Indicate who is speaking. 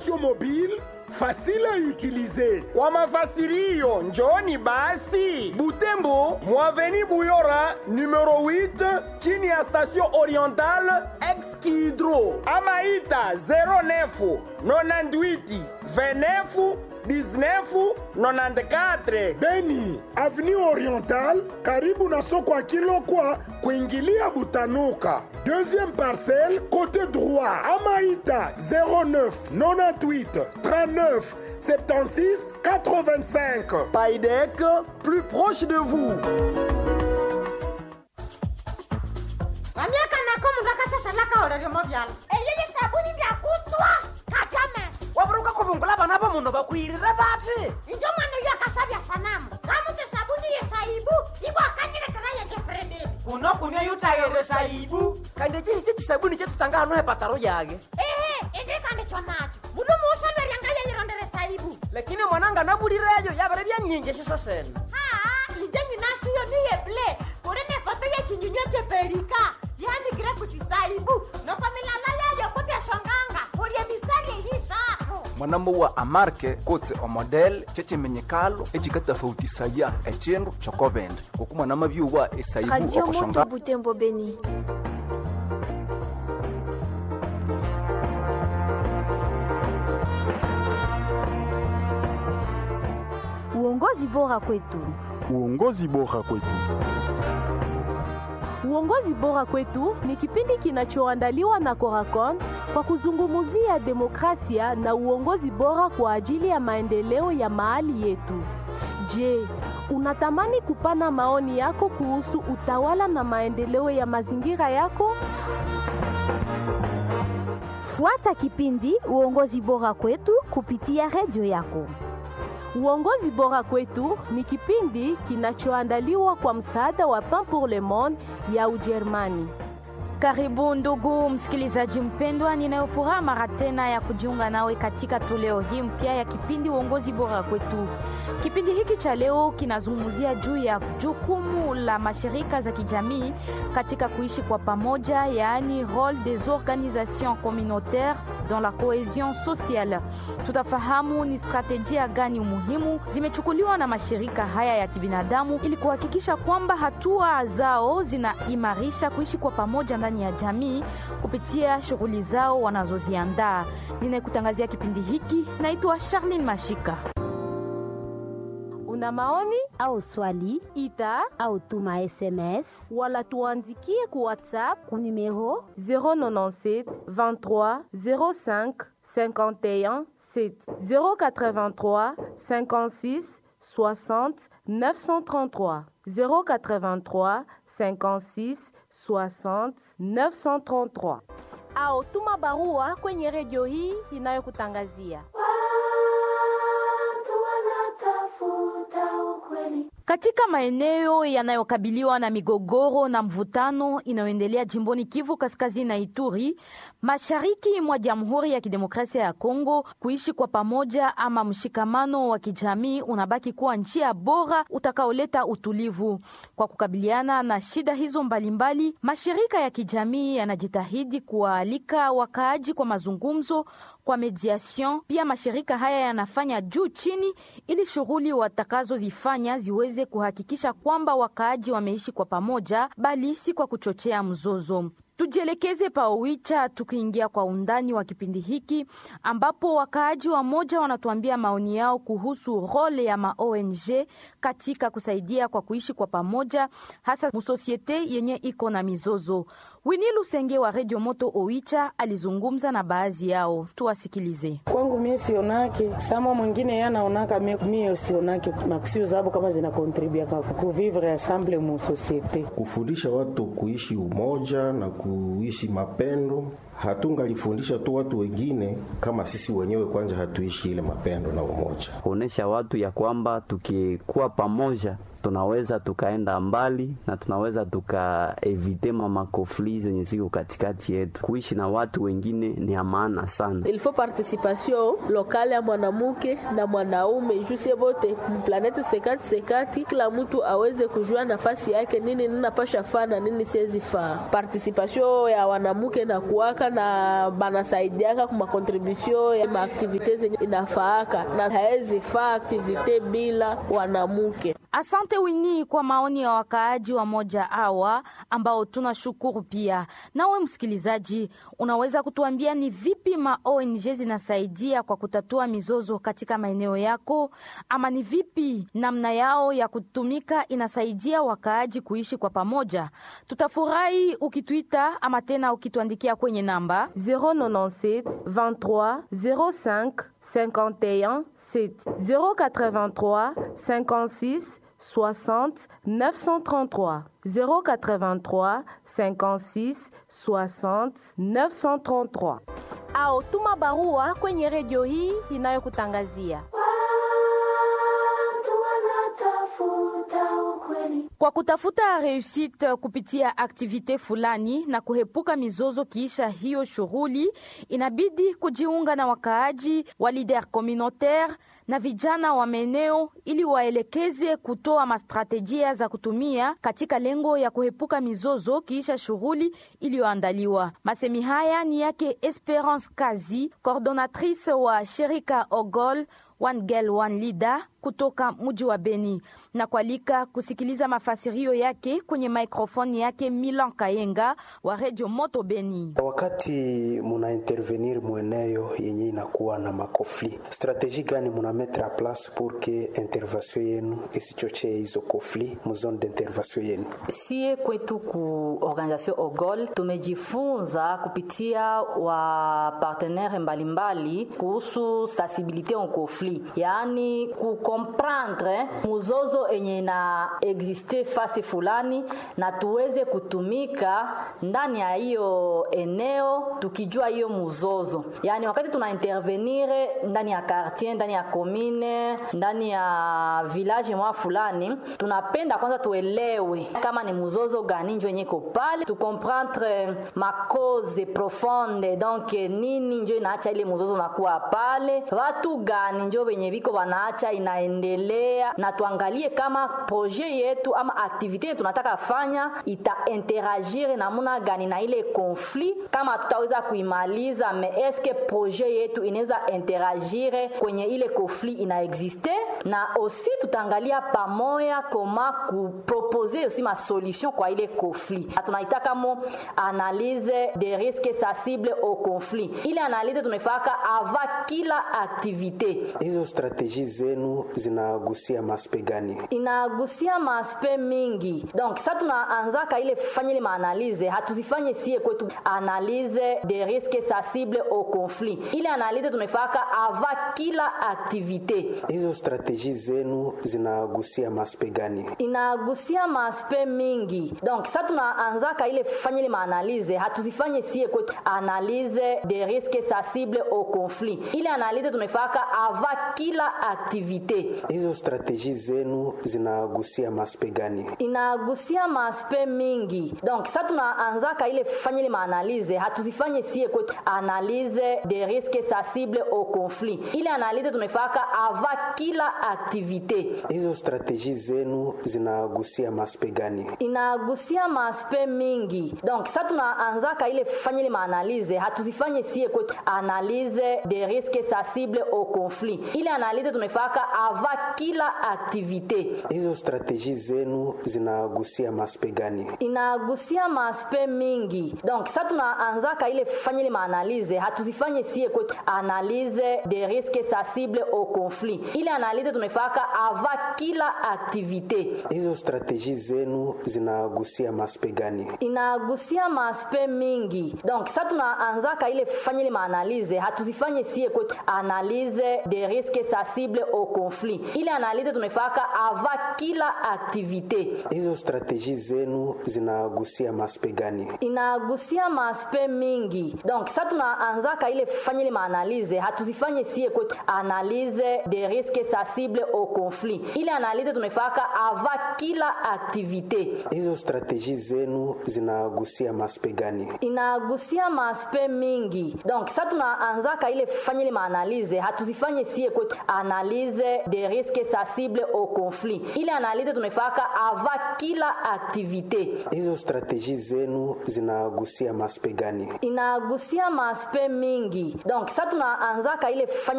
Speaker 1: application mobile facile à utiliser.
Speaker 2: Kwa mafasirio njoni basi Butembo, Mwaveni Buyora numero 8 chini ya station orientale Ex-Kidro ama ita 09 98 29 19 94
Speaker 1: Beni, avenue orientale karibu na soko ya Kilokwa kuingilia Butanuka. Deuxième parcelle côté droit Amaïta 09 98 39 76 85.
Speaker 2: Paidec, plus proche de vous.
Speaker 3: vamyaka nako mundu akashashalaka oleryomo vyala eyeye sabuni ndyakutswa katyame
Speaker 4: waburuka kuvungula vana va munhu vakwirire vati
Speaker 3: injo mwana uyo akashavya sanamu kamuti sabuni yesaibu ivo akanyilekera yejefrededi
Speaker 4: kuno kunia yutayere saibu kandi cisi cisabuni cetutanga hano hepataro yake
Speaker 3: ehe indikandi chonacho mundu muushalweryanga yeyirondere saibu
Speaker 4: lakini mwananga navulireyo yavere vyanyinji ciso sene
Speaker 3: haa inje nyinashiyo niyeble kuli ne foto yechinyunywa cheperika yandikire kuti saibu noko milala yayo kuti eshonganga kulye mistari eyishatu
Speaker 5: mwanambo wa amarke kotse omodel cecemenyekalo ecikatafautisaya ecindu cokovende oku mwanama byuwa esaibu
Speaker 6: radio moto
Speaker 5: okoshonga
Speaker 6: butembo beni
Speaker 7: Uongozi bora kwetu.
Speaker 8: Uongozi bora kwetu.
Speaker 9: Uongozi bora kwetu ni kipindi kinachoandaliwa na Coracon kwa kuzungumzia demokrasia na uongozi bora kwa ajili ya maendeleo ya mahali yetu. Je, unatamani kupana maoni yako kuhusu utawala na maendeleo ya mazingira yako?
Speaker 7: Fuata kipindi Uongozi bora kwetu kupitia redio yako.
Speaker 9: Uongozi bora kwetu ni kipindi kinachoandaliwa kwa msaada wa Pain pour le Monde ya Ujerumani.
Speaker 10: Karibu ndugu msikilizaji mpendwa, ninayofuraha mara tena ya kujiunga nawe katika toleo hii mpya ya kipindi uongozi bora kwetu. Kipindi hiki cha leo kinazungumzia juu ya jukumu la mashirika za kijamii katika kuishi kwa pamoja, yaani role des organisations communautaires dans la cohesion sociale. Tutafahamu ni strategia gani muhimu zimechukuliwa na mashirika haya ya kibinadamu ili kuhakikisha kwamba hatua zao zinaimarisha kuishi kwa pamoja ndani ya jamii kupitia shughuli zao wanazoziandaa. Ninayekutangazia kipindi hiki naitwa Charlene Mashika.
Speaker 9: Una maoni
Speaker 7: au swali
Speaker 9: ita
Speaker 7: au tuma SMS
Speaker 9: wala tuandikie ku WhatsApp
Speaker 7: ku numero
Speaker 9: 097 23 05 51 7 083 56 60 933 083 56 60 933 au tuma barua kwenye redio hii inayokutangazia
Speaker 10: Katika maeneo yanayokabiliwa na migogoro na mvutano inayoendelea jimboni Kivu Kaskazini na Ituri, mashariki mwa Jamhuri ya Kidemokrasia ya Kongo, kuishi kwa pamoja ama mshikamano wa kijamii unabaki kuwa njia bora utakaoleta utulivu. Kwa kukabiliana na shida hizo mbalimbali, mashirika ya kijamii yanajitahidi kuwaalika wakaaji kwa mazungumzo kwa mediation. Pia mashirika haya yanafanya juu chini ili shughuli watakazozifanya ziweze kuhakikisha kwamba wakaaji wameishi kwa pamoja, bali si kwa kuchochea mzozo. Tujielekeze pa Owicha tukiingia kwa undani wa kipindi hiki ambapo wakaaji wa moja wanatuambia maoni yao kuhusu role ya ma ONG katika kusaidia kwa kuishi kwa pamoja, hasa musosiete yenye iko na mizozo. Wini Lusenge wa Radio Moto Owicha alizungumza na baadhi yao, tuwasikilize.
Speaker 11: Kwangu mie sionake sama mwingine yanaonaka mie sionake makusio zabo kama zinakontribua kuvivre ensemble mu societe,
Speaker 12: kufundisha watu kuishi umoja na kuishi mapendo. Hatungalifundisha tu watu wengine kama sisi wenyewe kwanza hatuishi ile mapendo na umoja,
Speaker 13: kuonesha watu ya kwamba tukikuwa pamoja tunaweza tukaenda mbali na tunaweza tukaevite mamakofli zenye ziko katikati yetu. Kuishi na watu wengine ni ya maana sana.
Speaker 14: ilifo participation
Speaker 9: participation lokale ya mwanamke na mwanaume jusie bote mplaneti sekati sekati, kila mtu aweze kujua nafasi yake, nini ninapasha faa na nini siwezi faa. Participation ya wanamke na kuwaka na banasaidiaka kuma contribution ya maaktivite zenye inafaaka na haezi faa aktivite bila wanamke.
Speaker 10: Asante Wini kwa maoni ya wakaaji wa moja hawa ambao tunashukuru pia. Nawe msikilizaji, unaweza kutuambia ni vipi ma ONG zinasaidia kwa kutatua mizozo katika maeneo yako, ama ni vipi namna yao ya kutumika inasaidia wakaaji kuishi kwa pamoja? Tutafurahi ukituita ama tena ukituandikia kwenye namba
Speaker 9: 097 23 05 51 7 083 56 60 933 083 56 60 933
Speaker 7: au tuma barua kwenye redio hii inayokutangazia
Speaker 10: kwa kutafuta reusite kupitia aktivite fulani na kuhepuka mizozo kiisha hiyo shughuli, inabidi kujiunga na wakaaji wa lider communautaire na vijana wa maeneo ili waelekeze kutoa mastrategia za kutumia katika lengo ya kuhepuka mizozo kiisha shughuli iliyoandaliwa. Masemi haya ni yake Esperance Kazi, coordonatrice wa shirika Ogol One Girl One Leader kutoka mji wa Beni na kualika kusikiliza mafasirio yake kwenye maikrofoni yake Milan Kayenga wa Radio Moto Beni.
Speaker 6: Wakati muna intervenir mweneo yenye inakuwa na makofli, strategie gani muna mettre a place pour que intervention yenu isichochee hizo kofli mu zone d'intervention yenu?
Speaker 14: Sie kwetu ku organisation Ogol tumejifunza kupitia wa partenaire mbalimbali kuhusu sensibilite en conflit, yaani ku comprendre muzozo enye na existe fasi fulani na tuweze kutumika ndani ya hiyo eneo tukijua hiyo muzozo. Yani wakati tuna intervenir ndani ya quartier, ndani ya commune, ndani ya village mwa fulani, tunapenda kwanza tuelewe kama ni muzozo gani njo yenye iko pale, tu comprendre ma cause profonde, donc nini njo inaacha ile muzozo nakuwa pale, watu gani njo wenye viko wanaacha ina endelea na tuangalie kama projet yetu ama aktivite yetu tunataka fanya ita interagir namuna gani na ile conflit, kama tutaweza kuimaliza, me eske projet yetu inaweza interagir kwenye ile conflit ina existe, na aussi tutaangalia pamoja koma kupropose aussi ma solution kwa ile conflit. Tunaitaka mo analyse des risques sensibles au conflit. Ile analyse tunaifaka ava kila aktivite.
Speaker 6: Hizo strategie zenu zinagusia maspe gani?
Speaker 14: Inagusia maspe mingi. Donc sasa tunaanzaka ile fanya ile maanalize, hatuzifanye sie kwetu analyse des risques sensibles au conflit. Ile analyse tunaifaka ava kila aktivite.
Speaker 6: Hizo strategie zenu zinagusia maspe gani?
Speaker 14: Inagusia maspe mingi. Donc sasa tunaanzaka ile fanya ile maanalize, hatuzifanye sie kwetu analyse des risques sensibles au conflit. Ile analyse tunaifaka ava kila aktivite
Speaker 6: hizo strategie zenu zinagusia maspe gani?
Speaker 14: Inagusia maspe mingi. Donc sasa tunaanzaka ile fanya ile maanalize, hatuzifanye sie kwetu analyse des risques sensibles au conflit. Ile analyse tunaifaka ava kila aktivite.
Speaker 6: Hizo strategie zenu zinagusia maspe gani?
Speaker 14: Inagusia maspe mingi. Donc sasa tunaanzaka ile fanya ile maanalize, hatuzifanye sie kwetu analyse des risques sensibles au conflit. Ile analyse tunaifaka ava kila aktivite.
Speaker 6: Hizo strategie zenu zinagusia maspe gani?
Speaker 14: Inagusia maspe mingi. Donc sasa tunaanzaka ile fanya ile maanalize, hatuzifanye sie kwetu analyse des risques sensibles au conflit. Ile analyse tunaifaka ava kila aktivite.
Speaker 6: Hizo strategie zenu zinagusia maspe gani?
Speaker 14: Inagusia maspe mingi. Donc sasa tunaanzaka ile fanya ile maanalize, hatuzifanye sie kwetu analyse des risques sensibles au conflit conflit ile analize tunaifaka ava kila aktivite
Speaker 6: Hizo strateji zenu zinagusia maspe gani?
Speaker 14: inagusia maaspe mingi donc sa tunaanzaka ile fanya ile maanalize hatuzifanye sie kwetu analyse des risques sensibles au conflit ile analize tunaifaka ava kila aktivite
Speaker 6: Hizo strateji zenu zinagusia maspe gani?
Speaker 14: inagusia maaspe mingi donc sa tunaanzaka ile fanya ile maanalize hatuzifanye sie kwetu analyse des risques sensibles au conflit ile analize tunaifaka ava kila aktivite
Speaker 6: Hizo strateji zenu zinagusia maspe gani?
Speaker 14: inagusia maaspe mingi donc sa tunaanzaka ile fanya